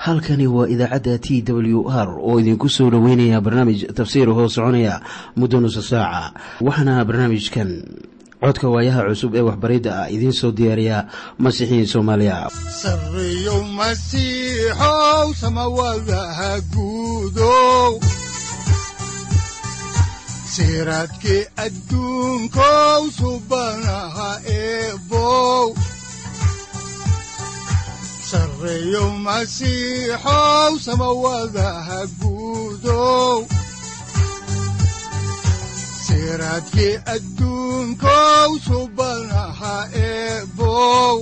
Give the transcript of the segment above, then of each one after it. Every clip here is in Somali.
halkani waa idaacadda t w r oo idinku soo dhoweynaya barnaamij tafsiir hoo soconaya muddo nusa saaca waxaana barnaamijkan codka waayaha cusub ee waxbaridda ah idiin soo diyaariya masiixiin soomaaliya sareyow masiixow samawadaha guudow siraadkii adduunkow subanaha eebow sareyow masiixow samawadaha guudow siraadkii adduunkow subanaha eebow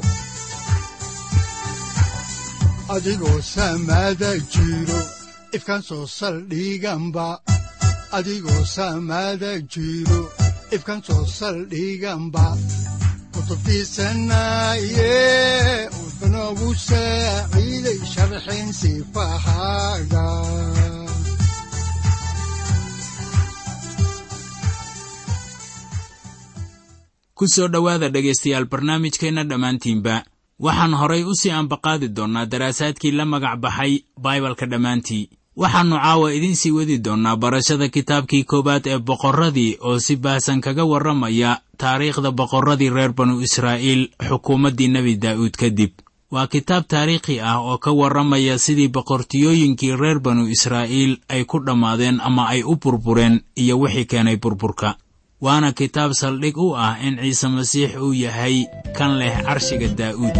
adigoo samada jiro ifkaan soo saldhiganba adigoo samada jiro ifkaan soo saldhiganba kutubtiisanaye udanogu saaciiday sharxin sifahaaga ku soo dhowaada dhegaystayaal barnaamijkeenna dhammaantiinba waxaan horay u sii ambaqaadi doonnaa daraasaadkii la magac baxay baibalka dhammaantii waxaannu caawa idiin sii wadi doonnaa barashada kitaabkii koowaad ee boqorradii oo si baahsan kaga warramaya taariikhda boqorradii reer banu israa'iil xukuumaddii nebi daa'uud kadib waa kitaab taariikhi ah oo ka warramaya sidii boqortiyooyinkii reer banu israa'iil ay ku dhammaadeen ama ay u burbureen iyo wixii keenay burburka waana kitaab saldhig u ah in ciise masiix uu yahay kan leh carshiga daa'uud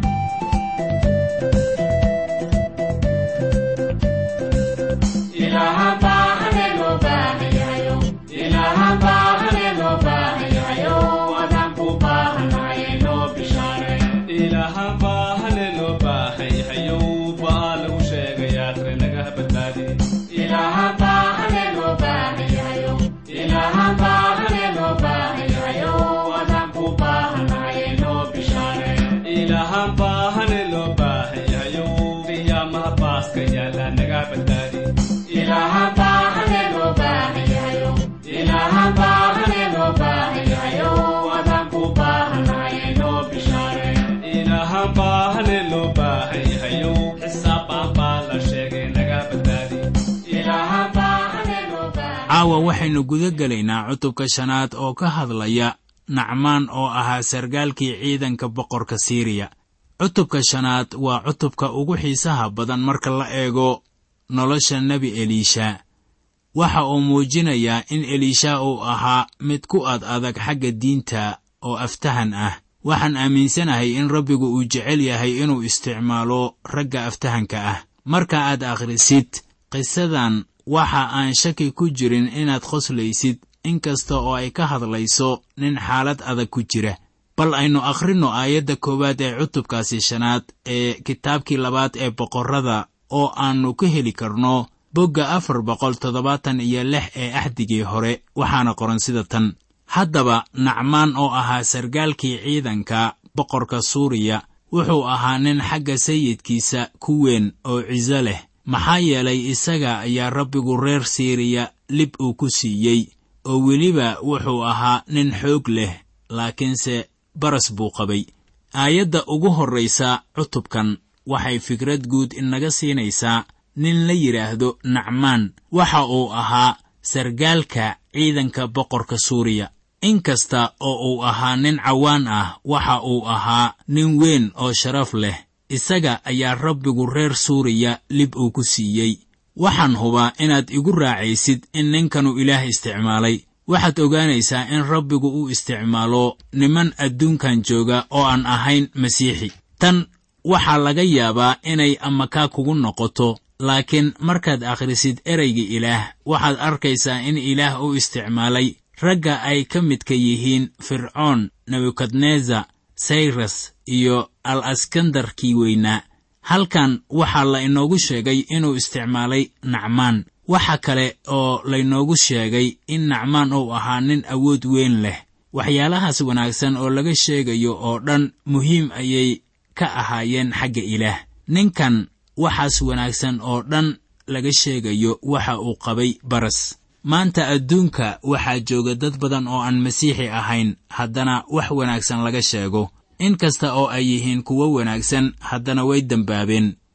caawa waxaynu guda gelaynaa cutubka shanaad oo ka hadlaya nacmaan oo ahaa sargaalkii ciidanka boqorka siiriya cutubka shanaad waa cutubka ugu xiisaha badan marka la eego nolosha nebi eliisha waxa uu muujinayaa in eliisha uu ahaa mid ku ad adag xagga diinta oo aftahan ah waxaan aaminsanahay in rabbigu uu jecel yahay inuu isticmaalo ragga aftahanka ah marka aad akhrisid qisadan waxa aan shaki ku jirin inaad qoslaysid in kasta oo ay ka hadlayso nin xaalad adag ku jira bal aynu akhrinno aayadda koowaad ee cutubkaasi shanaad ee kitaabkii labaad ee boqorrada oo aannu ka heli karno bogga afar boqol toddobaatan iyo lix ee axdigii hore waxaana qoran sida tan haddaba nacmaan oo ahaa sargaalkii ciidanka boqorka suuriya wuxuu ahaa nin xagga sayidkiisa ku weyn oo ciso leh maxaa yeelay isaga ayaa rabbigu reer siiriya lib uu ku siiyey oo weliba wuxuu ahaa nin xoog leh laakiinse baras buu qabay aayadda ugu horraysa cutubkan waxay fikrad guud inaga siinaysaa nin la yidhaahdo nacmaan waxa uu ahaa sargaalka ciidanka boqorka suuriya in kasta oo uu ahaa nin cawaan ah waxa uu ahaa nin weyn oo sharaf leh isaga ayaa rabbigu reer suuriya lib uu ku siiyey waxaan hubaa inaad igu raacaysid in ninkanu ilaah isticmaalay waxaad ogaanaysaa in rabbigu uu isticmaalo niman adduunkan jooga oo aan ahayn masiixi tan waxaa laga yaabaa inay amakaa kugu noqoto laakiin markaad akhrisid ereyga ilaah waxaad arkaysaa in ilaah uu isticmaalay ragga ay ka midka yihiin fircoon nebukadnezar sayras iyo al askandarkii weynaa halkan waxaa la inoogu sheegay inuu isticmaalay nacmaan waxa kale oo laynoogu sheegay in nacmaan uu ahaa nin awood weyn leh waxyaalahaas wanaagsan oo laga sheegayo oo dhan muhiim ayay ka ahaayeen xagga ilaah ninkan waxaas wanaagsan oo dhan laga sheegayo waxa uu qabay baras maanta adduunka waxaa jooga dad badan oo aan masiixi ahayn haddana wax wanaagsan laga sheego in kasta oo ay yihiin kuwo wanaagsan haddana way dembaabeen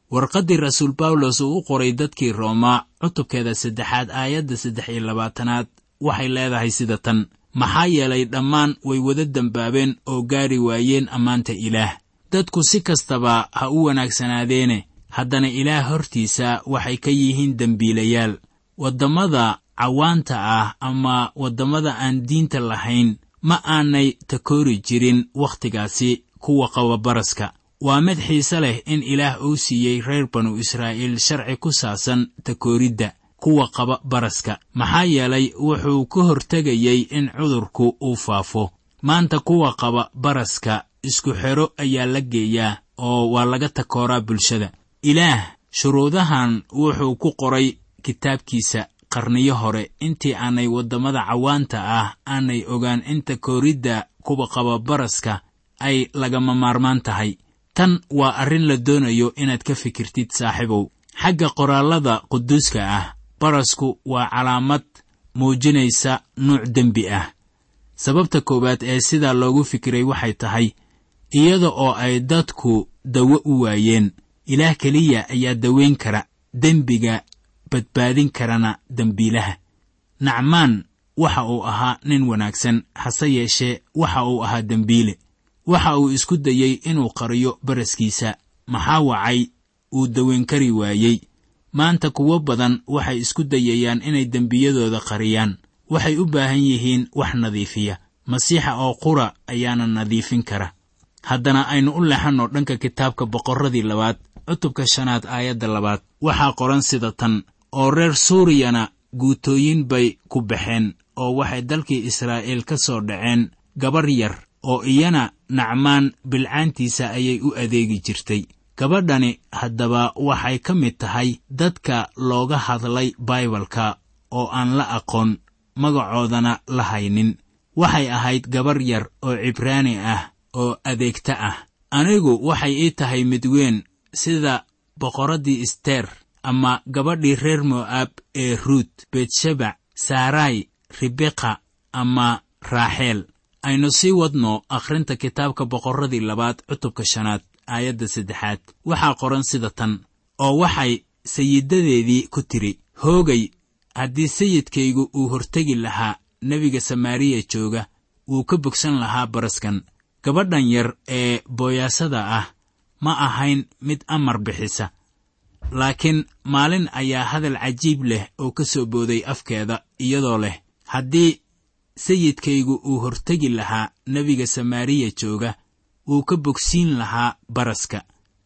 warqaddii rasuul bawlos uu u qoray dadkii roomaa cutubkeeda saddexaad aayadda saddex iyo labaatanaad waxay leedahay sida tan maxaa yeelay dhammaan way wada dembaabeen oo gaari waayeen ammaanta ilaah dadku si kastaba ha u wanaagsanaadeene haddana ilaah hortiisa waxay ka yihiin dembiilayaal waddamada cawaanta ah ama waddamada aan diinta lahayn ma aanay takoori jirin wakhtigaasi kuwa qaba baraska waa mid xiise leh in ilaah uu siiyey reer banu israa'iil sharci ku saabsan takooridda kuwa qaba baraska maxaa yeelay wuxuu ka hortegayey in cudurku uu faafo maanta kuwa qaba baraska isku xero ayaa la geeyaa oo waa laga takooraa bulshada ilaah shuruudahan wuxuu ku qoray kitaabkiisa qarniyo hore intii aanay waddamada cawaanta ah aanay ogaan in takooridda kuwa qaba baraska ay lagama maarmaan tahay tan waa arrin la doonayo inaad ka fikirtid saaxiibow xagga qoraallada quduuska ah barasku waa calaamad muujinaysa nuuc dembi ah sababta koowaad ee sidaa loogu fikiray waxay tahay iyada oo ay dadku dawo u waayeen ilaah keliya ayaa daweyn kara dembiga badbaadin karana dembiilaha nacmaan waxa uu ahaa nin wanaagsan hase yeeshee waxa uu ahaa dembiile waxa uu isku dayey inuu qariyo baraskiisa maxaa wacay uu daweyn kari waayey maanta kuwo badan waxay isku dayayaan inay dembiyadooda qariyaan waxay u baahan yihiin wax nadiifiya masiixa oo qura ayaana nadiifin kara haddana aynu u leexanno dhanka kitaabka boqorradii labaad cutubka shanaad aayadda labaad waxaa qoran sida tan oo reer suuriyana guutooyin bay ku baxeen oo waxay dalkii israa'iil ka soo dhaceen gabar yar oo iyana nacmaan bilcaantiisa ayay u adeegi jirtay gabadhani haddaba waxay ka mid tahay dadka looga hadlay baibalka oo aan la aqoon magacoodana la haynin waxay ahayd gabar yar oo cibraani ah oo adeegta ah anigu waxay ii tahay mid weyn sida boqorraddii isteer ama gabadhii reer mo'aab ee ruut betshabac saarai ribeqa ama raaxeel aynu sii wadno akhrinta kitaabka boqorradii labaad cutubka shanaad aayadda saddexaad waxaa qoran sida tan oo waxay sayidadeedii ku tidhi hoogay haddii sayidkaygu uu hortegi lahaa nebiga samaariya jooga wuu ka bogsan lahaa baraskan gabadhan yar ee booyaasada ah ma ahayn mid amar bixisa laakiin maalin ayaa hadal cajiib leh oo ka soo booday afkeeda iyadoo leh haddii sayidkaygu uu hortegi lahaa nebiga samaariya jooga wuu ka bogsiin lahaa baraska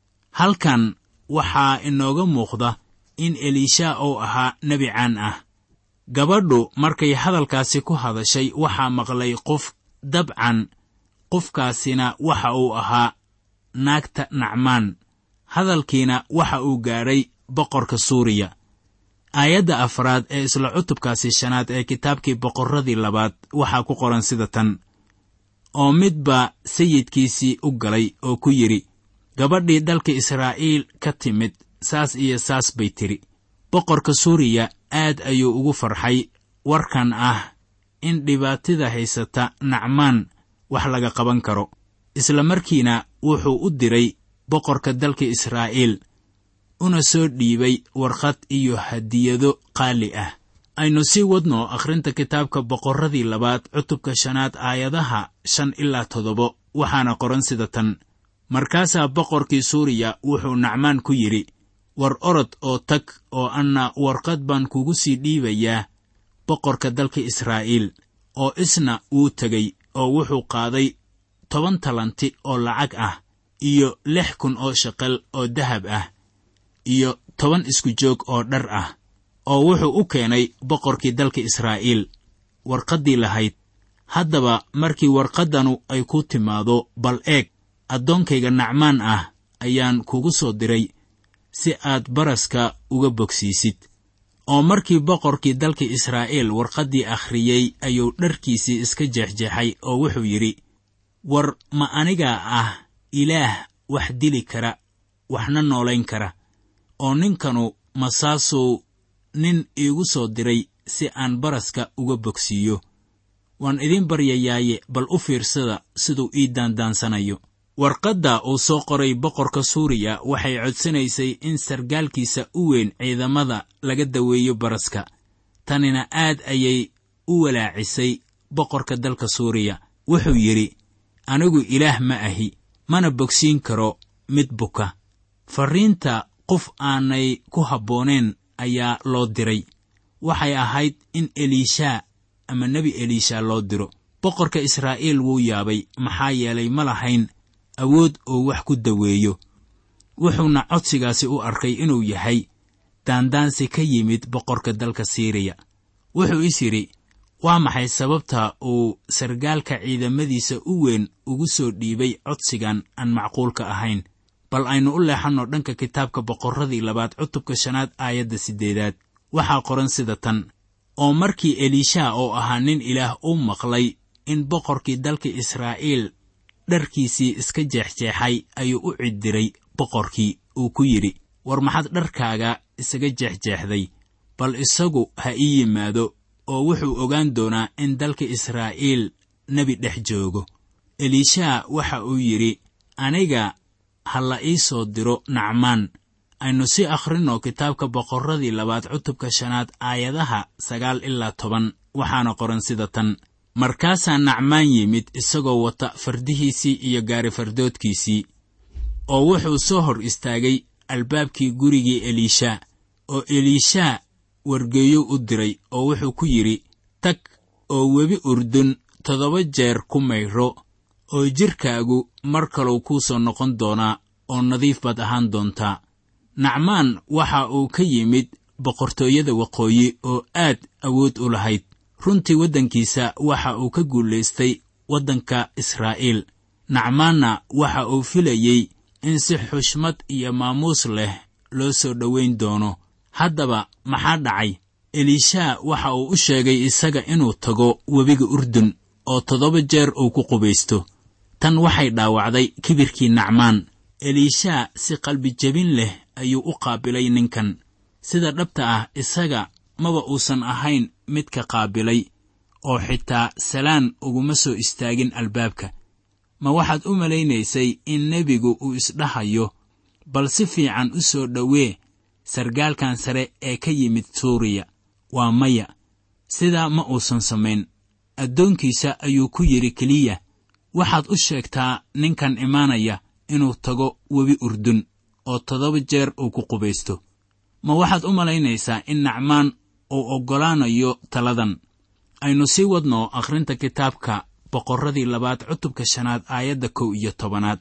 halkan waxaa inooga muuqda in eliisha uu ahaa nebi caan ah gabadhu markay hadalkaasi ku hadashay waxaa maqlay qof dabcan qofkaasina waxa uu ahaa naagta nacmaan hadalkiina waxa uu gaadhay boqorka suuriya aayadda afraad ee isla cutubkaasi shanaad ee kitaabkii boqorradii labaad waxaa ku qoran sida tan oo midbaa sayidkiisii u galay oo ku yidhi gabadhii dalka israa'iil ka timid saas iyo saas bay tidhi boqorka suuriya aad ayuu ugu farxay warkan ah in dhibaatida haysata nacmaan wax laga qaban karo isla markiina wuxuu u diray boqorka dalka israa'iil una soo dhiibay warqad iyo hadiyado qaali ah aynu sii wadno akhrinta kitaabka boqorradii labaad cutubka shanaad aayadaha shan ilaa toddoba waxaana qoran sida tan markaasaa boqorkii suuriya wuxuu nacmaan ku yidhi war orod oo tag oo anna warqad baan kugu sii dhiibayaa boqorka dalka israa'iil oo isna wuu tegey oo wuxuu qaaday toban talanti oo lacag ah iyo lix kun oo shaqal oo dahab ah iyo toban isku joog oo dhar ah oo wuxuu u keenay boqorkii dalka israa'iil warqaddii lahayd haddaba markii warqaddanu ay ku timaado bal eeg addoonkayga nacmaan ah ayaan kugu soo diray si aad baraska uga bogsiisid oo markii boqorkii dalka israa'iil warqaddii akhriyey ayuu dharkiisii iska jeexjeexay oo wuxuu yidhi war ma anigaa ah ilaah wax dili kara waxna noolayn kara oo ninkanu masaasuu nin iigu soo diray si aan baraska uga bogsiiyo waan idiin baryayaaye bal u fiirsada siduu ii daandaansanayo warqadda uu soo qoray boqorka suuriya waxay codsanaysay in sargaalkiisa u weyn ciidamada laga daweeyo baraska tanina aad ayay u walaacisay boqorka dalka suuriya wuxuu yidhi anigu ilaah ma ahi mana bogsiin karo mid buka farriinta qof aanay ku habbooneen ayaa loo diray waxay ahayd in eliishaa ama nebi eliisha loo diro boqorka israa'iil wuu yaabay maxaa yeelay ma lahayn awood oo wax ku daweeyo wuxuuna codsigaasi u arkay inuu yahay daandaansi ka yimid boqorka dalka siiriya wuxuu is yidhi waa maxay sababta uu sargaalka ciidamadiisa u weyn ugu soo dhiibay codsigan aan macquulka ahayn bal aynu u leexanno dhanka kitaabka boqorradii labaad cutubka shanaad aayadda siddeedaad waxaa qoran sida tan oo markii eliisha oo ahaa nin ilaah u maqlay in boqorkii dalka israa'iil dharkiisii iska jeexjeexay ayuu u ciddiray boqorkii uu ku yidhi war maxaad dharkaaga isaga jeexjeexday bal isagu ha ii yimaado oo wuxuu ogaan doonaa in dalka israa'iil nebi dhex joogo eliisha waxa uu yidhi aniga ha la ii soo diro nacmaan aynu si akhrinno kitaabka boqorradii labaad cutubka shanaad aayadaha sagaal ilaa toban waxaana qoran sida tan markaasaa nacmaan yimid isagoo wata fardihiisii iyo gaarifardoodkiisii oo wuxuu soo hor istaagay albaabkii gurigii eliisha oo eliisha wargeeyo u diray oo wuxuu ku yidhi tag oo webi urdun toddoba jeer ku mayro oo jidhkaagu mar kaluu kuu soo noqon doonaa oo nadiif baad ahaan doontaa nacmaan waxa uu ka yimid boqortooyada waqooyi oo aad awood u lahayd runtii waddankiisa waxa uu ka guulaystay waddanka israa'iil nacmaanna waxa uu filayey in si xushmad iyo maamuus leh loo soo dhowayn doono haddaba maxaa dhacay eliisha waxa uu u sheegay isaga inuu tago webiga urdun oo toddoba jeer uu ku qubaysto tan waxay dhaawacday kibirkii nacmaan eliisha si qalbijebin leh ayuu u qaabilay ninkan sida dhabta ah isaga maba uusan ahayn midka qaabilay oo xitaa salaan uguma soo istaagin albaabka ma waxaad u malaynaysay in nebigu uu isdhahayo bal si fiican u soo dhowee sargaalkan sare ee ka yimid suuriya waa maya sidaa ma uusan samayn addoonkiisa ayuu ku yidhi keliya waxaad u sheegtaa ninkan imaanaya inuu tago webi urdun oo toddoba jeer uu ku qubaysto ma waxaad u malaynaysaa in nacmaan uu oggolaanayo taladan aynu sii wadno akhrinta kitaabka boqorradii labaad cutubka shanaad aayadda kow iyo tobanaad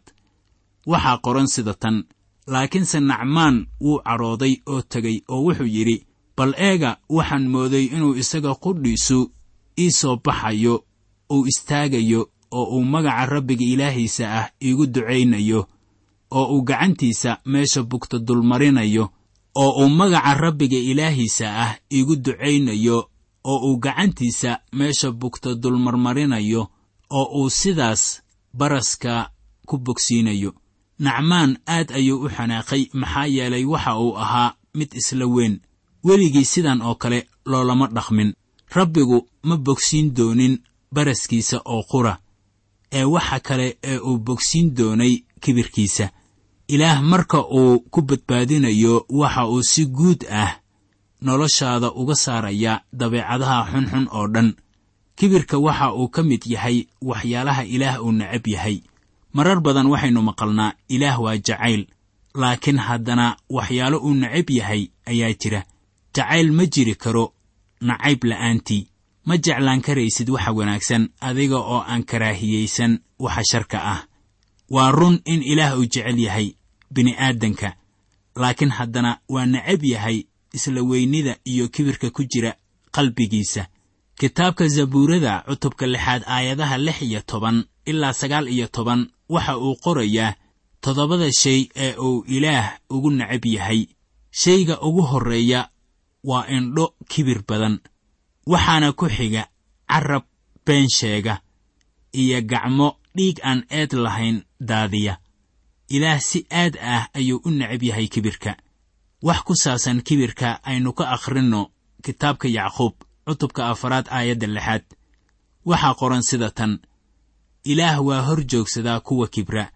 waxaa qoran sida tan laakiinse nacmaan wuu cadhooday oo tegey oo wuxuu yidhi bal eega waxaan mooday inuu isaga qudhiisu ii soo baxayo uu istaagayo oo uu magaca rabbiga ilaahiisa ah iigu ducaynayo oo uu gacantiisa meesha bugta dulmarinayo oo uu magaca rabbiga ilaahiisa ah iigu ducaynayo oo uu gacantiisa meesha bugta dulmarmarinayo oo uu sidaas baraska ku bogsiinayo nacmaan aad ayuu u xanaaqay maxaa yeelay waxa uu ahaa mid isla weyn weligii sidan oo kale loolama dhaqmin rabbigu ma bogsiin doonin baraskiisa oo qura ee waxa kale ee uu bogsiin doonay kibirkiisa ilaah marka uu ku badbaadinayo waxa uu si guud ah noloshaada uga saaraya dabeecadaha xunxun oo dhan kibirka waxa uu ka mid yahay waxyaalaha ilaah uu necab yahay marar badan waxaynu maqalnaa ilaah waa jacayl laakiin haddana waxyaalo uu necab yahay ayaa jira jacayl ma jiri karo nacayb la'aantii ma jeclaan karaysid waxa wanaagsan adiga oo aan karaahiyaysan waxa sharka ah waa run in ilaah uu jecel yahay bini'aadanka laakiin haddana waa necab yahay isla weynida iyo kibirka ku jira qalbigiisa kitaabka zabuurada cutubka lixaad aayadaha lix iyo toban ilaa sagaal iyo toban waxa uu qorayaa toddobada shay ee uu ilaah ugu necab yahay shayga ugu horreeya waa indho kibir badan waxaana ku xiga carab been sheega iyo gacmo dhiig aan eed lahayn daadiya ilaah si aad ah ayuu u necab yahay kibirka wax ku saabsan kibirka aynu ka akhrinno kitaabka yacquub cutubka afaraad aayadda lixaad waxaa qoran sida tan ilaah waa hor joogsadaa kuwa kibra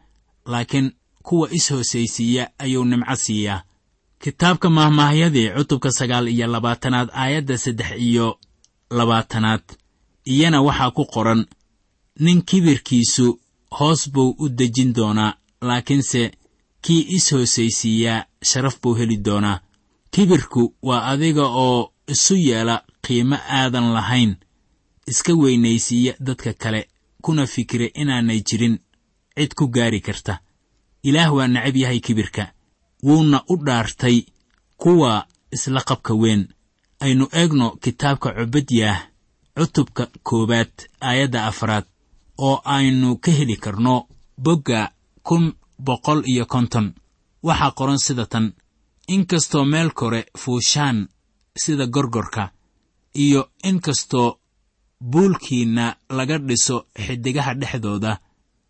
laakiin kuwa is-hoosaysiiya ayuu nimco siiyaa kitaabka mahmaahyadii cutubka sagaal iyo labaatanaad aayadda saddex iyo labaatanaad iyana waxaa ku qoran nin kibirkiisu hoos buu u dejin doonaa laakiinse kii is-hoosaysiiyaa sharaf buu heli doonaa kibirku waa adiga oo isu yeela qiimo aadan lahayn iska weynaysiiya dadka kale kuna fikira inaanay jirin cid ku gaari karta ilaah waa necab yahay kibirka wuuna u dhaartay kuwa isla qabka weyn aynu eegno kitaabka cubadyaah cutubka koowaad aayadda afraad oo aynu ka heli karno bogga kun boqol iyo konton waxaa qoran sida tan inkastoo meel kore fuushaan sida gorgorka iyo inkastoo buulkiinna laga dhiso xiddigaha dhexdooda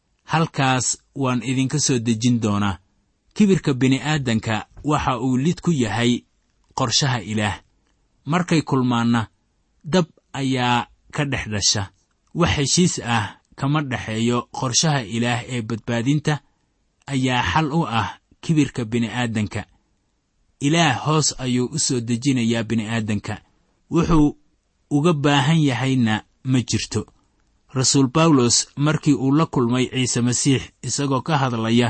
halkaas waan idinka soo dejin doonaa kibirka bini'aadanka waxa uu lid ku yahay qorshaha ilaah markay kulmaanna dab ayaa ka dhex dhasha wax heshiis ah kama dhexeeyo qorshaha ilaah ee badbaadinta ayaa xal u ah kibirka bini'aadanka ilaah hoos ayuu u soo dejinayaa bini'aadanka wuxuu uga baahan yahayna ma jirto rasuul bawlos markii uu la kulmay ciise masiix isagoo ka hadlaya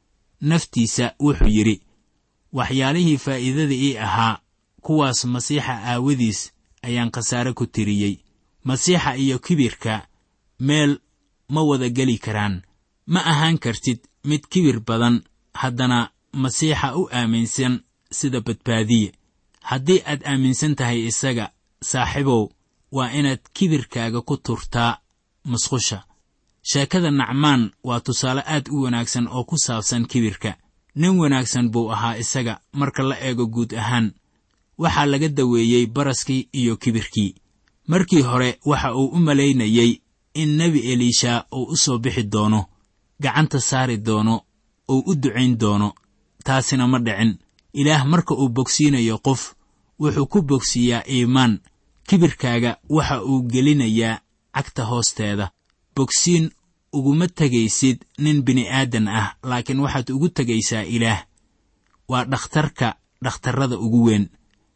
naftiisa wuxuu yidhi waxyaalihii faa'iidada ii ahaa kuwaas masiixa aawadiis ayaan khasaare ku tiriyey masiixa iyo kibirka meel ma wada geli karaan ma ahaan kartid mid kibir badan haddana masiixa u aaminsan sida badbaadiye haddii aad aaminsan tahay isaga saaxiibow waa inaad kibirkaaga ku turtaa musqusha sheekada nacmaan waa tusaale aad u wanaagsan oo ku saabsan kibirka nin wanaagsan buu ahaa isaga marka la eego guud ahaan waxaa laga daweeyey baraskii iyo kibirkii markii hore waxa uu u malaynayey in nebi eliisha uu u soo bixi doono gacanta saari doono uu u ducayn doono taasina ma dhicin ilaah marka uu bogsiinayo qof wuxuu ku bogsiiyaa iimaan kibirkaaga waxa uu gelinayaa cagta hoosteeda bogsiin uguma tegaysid nin bini'aadan ah laakiin waxaad ugu tegaysaa ilaah waa dhakhtarka dhakhtarrada ugu weyn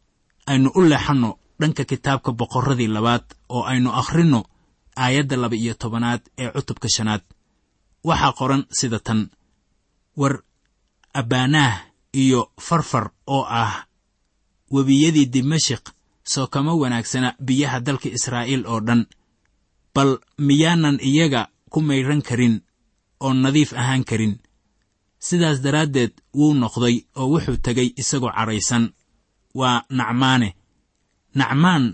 aynu u leexanno dhanka kitaabka boqorradii labaad oo aynu akhrinno aayadda laba iyo tobanaad ee cutubka shanaad waxaa qoran sida tan war abbaanaah iyo farfar oo ah webiyadii dimashik soo kama wanaagsana biyaha dalka israa'iil oo dhan bal miyaanan iyaga ku maydhan karin oo nadiif ahaan karin sidaas daraaddeed wuu noqday oo wuxuu tegay isagoo cadhaysan waa nacmaane nacmaan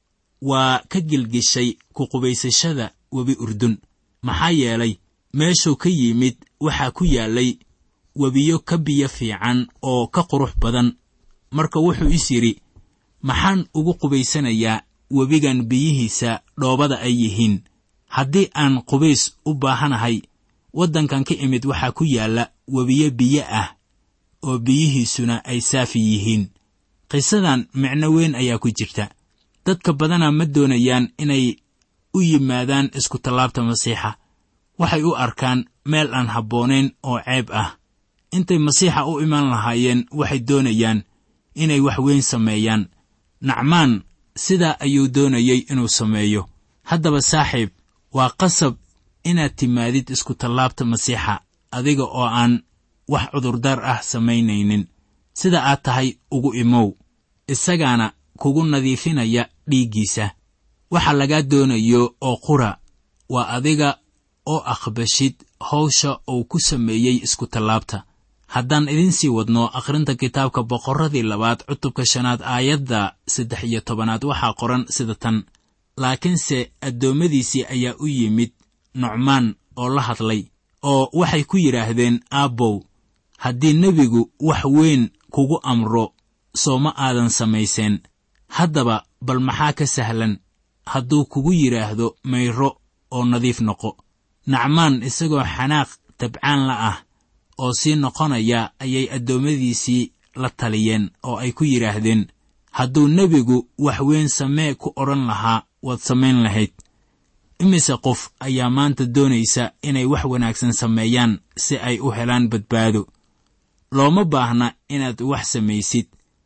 waa ka gilgishay ku qubaysashada webi urdun maxaa yeelay meeshuu ka yimid waxaa ku yaallay webiyo ka biyo fiican oo ka qurux badan marka wuxuu is yidhi maxaan ugu qubaysanayaa webigan biyihiisa dhoobada ay yihiin haddii aan qubays u baahanahay waddankan ka imid waxaa ku yaalla webiyo biyo ah oo biyihiisuna ay saafi yihiin qisadan micno weyn ayaa ku jirta dadka badanaa ma doonayaan inay u yimaadaan iskutallaabta masiixa waxay u arkaan meel aan habboonayn oo ceeb ah intay masiixa u iman lahaayeen waxay doonayaan inay wax weyn sameeyaan nacmaan sidaa ayuu doonayey inuu sameeyo haddaba saaxiib waa qasab inaad timaadid iskutallaabta masiixa adiga oo aan wax cudurdaar ah samaynaynin sida aad tahay ugu imow isagaana kugu nadiifinaya dhiiggiisa waxa lagaa doonayo oo qura waa adiga oo aqbashid hawsha uu ku sameeyey iskutallaabta haddaan idiin sii wadno akhrinta kitaabka boqorradii labaad cutubka shanaad aayadda saddex iyo tobanaad waxaa qoran sida tan laakiinse addoommadiisii ayaa u yimid nucmaan oo la hadlay oo waxay ku yidhaahdeen aabbow haddii nebigu wax weyn kugu amro soo ma aadan samayseen haddaba bal maxaa ka sahlan hadduu kugu yidhaahdo mayro oo nadiif noqo nacmaan isagoo xanaaq tabcaan la ah oo sii noqonaya ayay addoommadiisii la taliyeen oo ay ku yidhaahdeen hadduu nebigu wax weyn samee ku odhan lahaa waad samayn lahayd imise qof ayaa maanta doonaysa inay wax wanaagsan sameeyaan si ay u helaan badbaado looma baahna inaad wax samaysid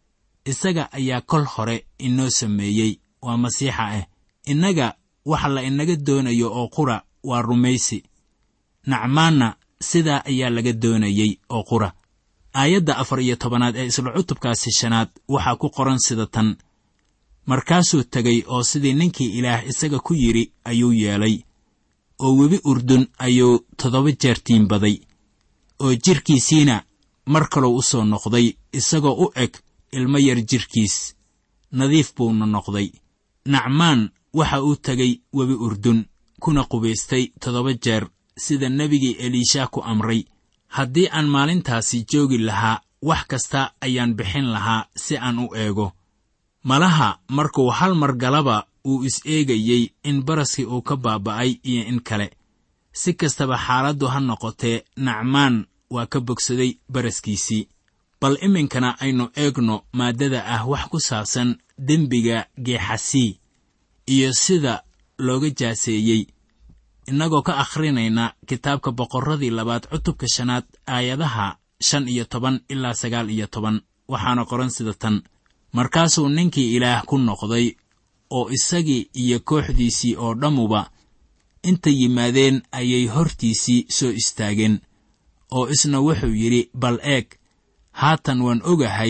isaga ayaa kol hore inoo sameeyey waa masiixa ah innaga waxa la inaga doonayo oo qura waa rumaysi nacmaanna sidaa ayaa laga doonayey oo qura aayadda afar iyo tobanaad ee isla cutubkaasi shanaad waxaa ku qoran sida tan markaasuu tegay oo sidii ninkii ilaah isaga ku yidhi ayuu yeelay oo webi urdun ayuu toddoba jeer tiimbaday oo jidhkiisiina mar kalou u soo noqday isagoo u eg ilmo yar jidhkiis nadiif buuna noqday nacmaan waxa uu tegay webi urdun kuna qubaystay toddoba jeer sida nebigii eliisha ku amray haddii aan maalintaasi joogi lahaa wax kasta ayaan bixin lahaa si aan u eego malaha markuu hal mar galaba uu is-eegayey in baraskii uu ka baaba'ay iyo in kale si kastaba xaaladdu ha noqotee nacmaan waa ka bogsaday baraskiisii bal iminkana aynu eegno maaddada ah wax ku saabsan dembiga geexasii iyo sida looga jaaseeyey innagoo ka akhrinayna kitaabka boqorradii labaad cutubka shanaad aayadaha shan iyo toban ilaa sagaal iyo toban waxaana qoran sida tan markaasuu ninkii ilaah ku noqday oo isagii iyo kooxdiisii oo dhammuba inta yimaadeen ayay hortiisii soo istaageen oo isna wuxuu yidhi bal eeg haatan waan ogahay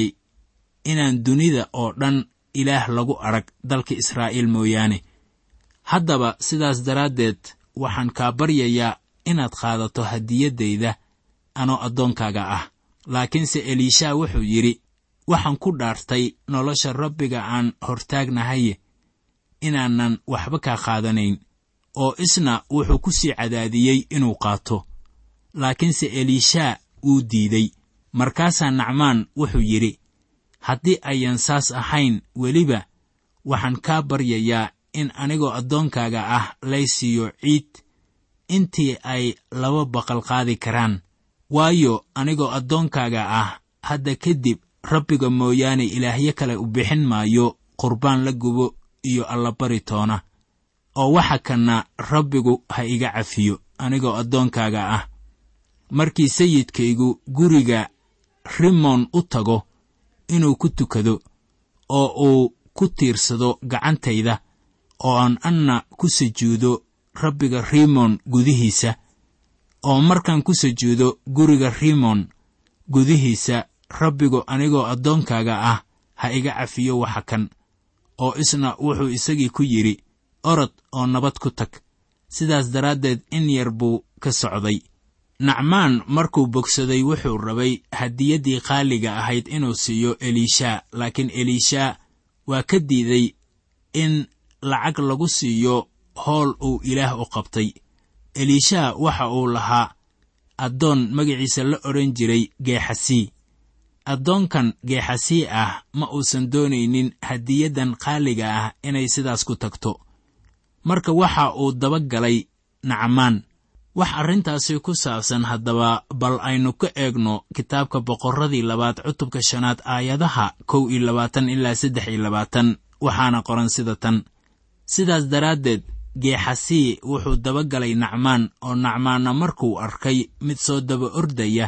inaan dunida oo dhan ilaah lagu arag dalka israa'iil mooyaane haddaba sidaas daraaddeed waxaan kaa baryayaa inaad qaadato hadiyaddayda anoo addoonkaaga ah laakiinse eliisha wuxuu yidhi waxaan ku dhaartay nolosha rabbiga aan hortaagnahaye inaanan waxba kaa qaadanayn oo isna wuxuu ku sii cadaadiyey inuu qaato laakiinse eliisha wuu diiday markaasaa nacmaan wuxuu yidhi haddii ayan saas ahayn weliba waxaan kaa baryayaa in anigoo addoonkaaga ah lay siiyo ciid intii ay laba baqal qaadi karaan waayo anigoo addoonkaaga ah hadda kadib rabbiga mooyaane ilaahyo kale u bixin maayo qurbaan la gubo iyo allabari toona oo waxa kanna rabbigu ha iga cafiyo anigoo addoonkaaga ah markii sayidkaygu guriga rimoon u tago inuu ku tukado oo uu ku tiirsado gacantayda oo aan anna ku sujuudo rabbiga rimoon gudihiisa oo markaan ku sujuudo guriga rimoon gudihiisa rabbigu anigoo addoonkaaga ah ha iga cafiyo waxa kan oo isna wuxuu isagii ku yidhi orod oo nabad ku tag sidaas daraaddeed in yar buu ka socday nacmaan markuu bogsaday wuxuu rabay hadiyaddii qaaliga ahayd inuu siiyo eliisha laakiin eliisha waa ka diiday in lacag lagu siiyo howl uu ilaah u qabtay eliisha waxa uu lahaa addoon magaciisa la odhan jiray geexasii addoonkan geexasii ah ma uusan doonaynin hadiyaddan qaaliga ah inay sidaas ku tagto marka waxa uu daba galay nacmaan wax arrintaasi ku saabsan haddaba bal aynu ka eegno kitaabka boqorradii labaad cutubka shanaad aayadaha kow iyo labaatan ilaa saddex iyo labaatan waxaana qoran sida tan sidaas daraaddeed geexasii wuxuu daba galay nacmaan oo nacmaanna markuu arkay mid soo daba ordaya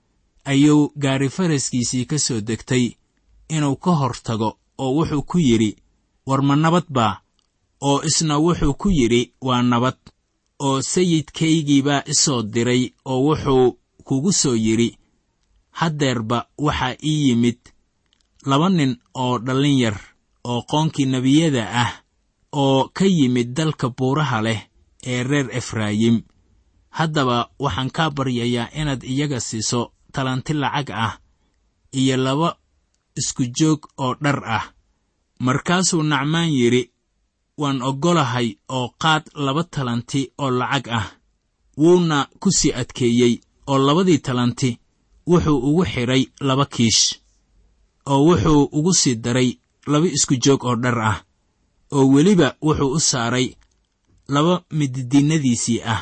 ayuu gaari faraskiisii ka soo degtay inuu ka hor tago oo wuxuu ku yidhi war ma nabad baa oo isna wuxuu ku yidhi waa nabad oo sayidkaygiibaa isoo diray oo wuxuu kugu soo yidhi haddeerba waxaa ii yimid laba nin oo dhallin yar oo qoonkii nebiyada ah oo ka yimid dalka buuraha leh ee reer efraayim haddaba waxaan kaa baryayaa inaad iyaga siiso talanti lacag ah iyo laba isku joog oo dhar ah markaasuu nacmaan yidhi waan oggolahay oo qaad laba talanti oo lacag ah wuuna ku sii adkeeyey oo labadii talanti wuxuu ugu xidhay laba kiish oo wuxuu ugu sii daray laba isku joog oo dhar ah oo weliba wuxuu u saaray laba mididiinnadiisii ah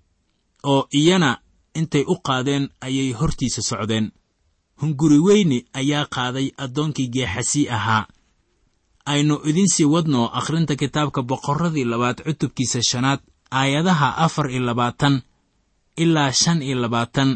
oo iyana intay u qaadeen ayay hortiisa socdeen hunguri weyni ayaa qaaday addoonkii geexasii ahaa aynu idiin sii wadno akhrinta kitaabka boqorradii labaad cutubkiisa shanaad aayadaha afar iyo labaatan ilaa shan iyo labaatan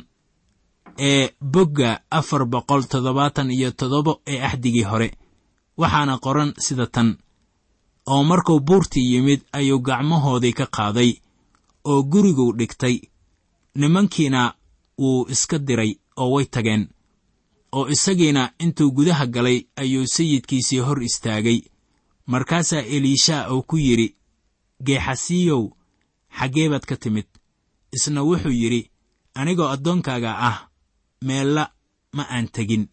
ee bogga afar boqol toddobaatan iyo toddoba ee axdigii hore waxaana qoran sida tan oo markuu buurtii yimid ayuu gacmahoodii ka qaaday oo guriguu dhigtay nimankiina wuu iska diray oo way tageen oo isagiina intuu gudaha galay ayuu sayidkiisii hor istaagay markaasaa eliishaa uu ku yidhi geexasiiyow xaggee baad ka timid isna wuxuu yidhi anigoo addoonkaaga ah meella ma aan tegin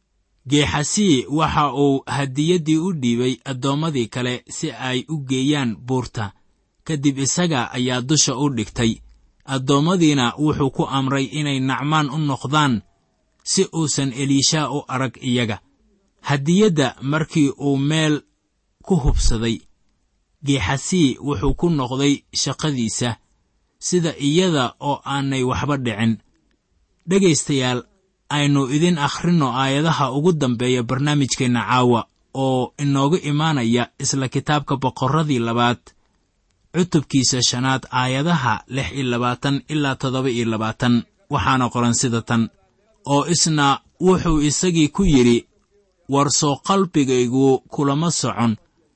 geexasii waxa uu hadiyaddii u dhiibay addoommadii kale si ay u geeyaan buurta kadib isaga ayaa dusha u dhigtay addoommadiina wuxuu ku amray inay nacmaan u noqdaan si uusan eliishaa u arag iyaga hadiyadda markii uu meel ku hubsaday geexasii wuxuu ku noqday shaqadiisa sida iyada oo aanay waxba dhicin dhegaystayaal aynu idin akhrinno aayadaha ugu dambeeya barnaamijkeenna caawa oo inoogu imaanaya isla kitaabka boqorradii labaad cutubkiisa shanaad aayadaha lix iyo labaatan ilaa toddoba iyo labaatan waxaana qoran sida tan oo isna wuxuu isagii ku yidhi war soo qalbigaygu kulama socon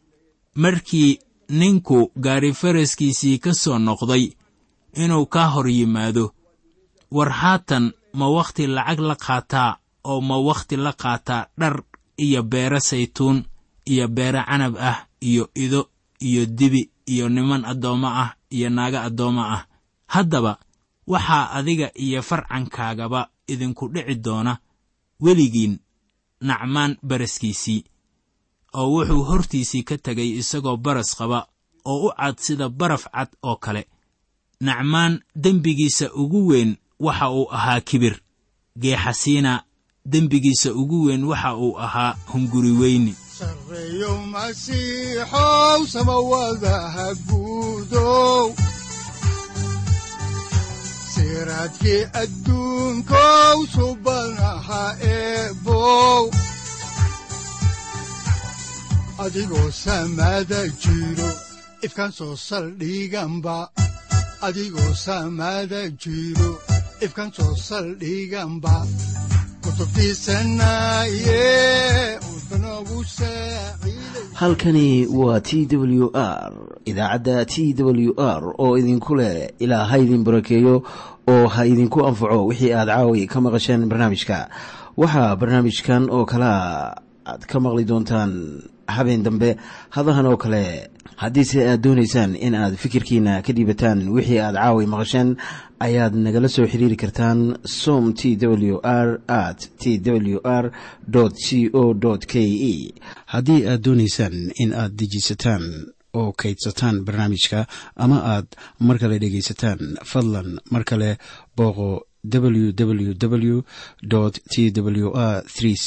markii ninku gaari faraskiisii ka soo noqday inuu kaa hor yimaado war haatan ma wakhti lacag la qaataa oo ma wakhti la qaataa dhar iyo beero saytuun iyo beero canab ah iyo ido iyo dibi iyo niman addoommo ah iyo naago addoommo ah haddaba waxaa adiga iyo farcankaagaba idinku dhici doona weligiin nacmaan baraskiisii oo wuxuu hortiisii ka tegay isagoo baras qaba oo u cad sida baraf cad oo kale nacmaan dembigiisa ugu weyn waxa uu ahaa kibir geexasiina dembigiisa ugu weyn waxa uu ahaa hunguri weyni sarreeyow masiixow samawadaha guudow siraadkii adduunkow subanaha eebow adigoo samaada jiro ifkaan soo saldhiganba adigoo samaada jiro ifkaan soo saldhiganba halkani waa t w r idaacadda t w r oo idinku leh ilaa ha idin barakeeyo oo ha idinku anfaco wixii aad caawi ka maqasheen barnaamijka waxaa barnaamijkan oo kalaa aad ka maqli doontaan habeen dambe hadahan oo kale haddiise aad doonaysaan in aad fikirkiina ka dhiibataan wixii aad caawi maqasheen ayaad nagala soo xiriiri kartaan som t w r at t w r c o k e haddii aad doonaysaan in aad dejiisataan oo kaydsataan barnaamijka ama aad mar kale dhegaysataan fadlan mar kale booqo www t w r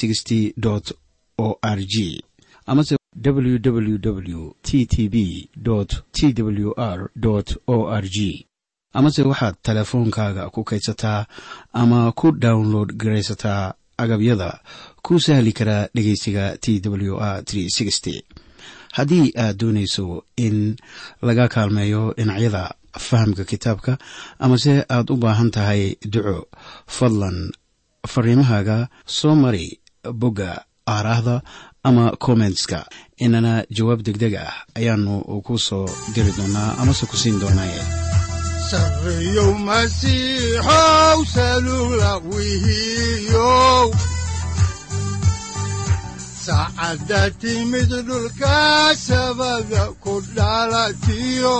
o r g amase www t t b t w r o r g amase waxaad teleefoonkaaga ku kaydsataa ama ku download garaysataa agabyada ku sahli karaa dhegeysiga t w r haddii aad doonayso in laga kaalmeeyo dhinacyada fahamka kitaabka amase aad u baahan tahay duco fadlan fariimahaaga soo mari bogga aaraahda ama kommentska inana jawaab degdeg ah ayaanu ku soo diri doonaa amase ku siin doonaaye sarreeyow masiixow salula wihiyow saacadda timid dhulka sabada ku dhalatiyo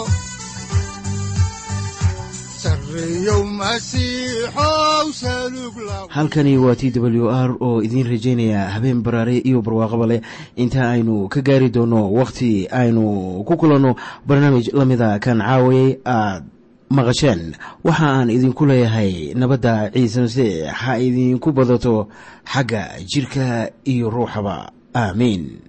halkani waa t w r oo idiin rajaynaya habeen baraare iyo barwaaqaba leh inta aynu ka gaari doono wakhti aynu ku kulanno barnaamij la mida kan caawayay aad maqasheen waxa aan idinku leeyahay nabadda ciise masiix ha idinku badato xagga jidhka iyo ruuxaba aamiin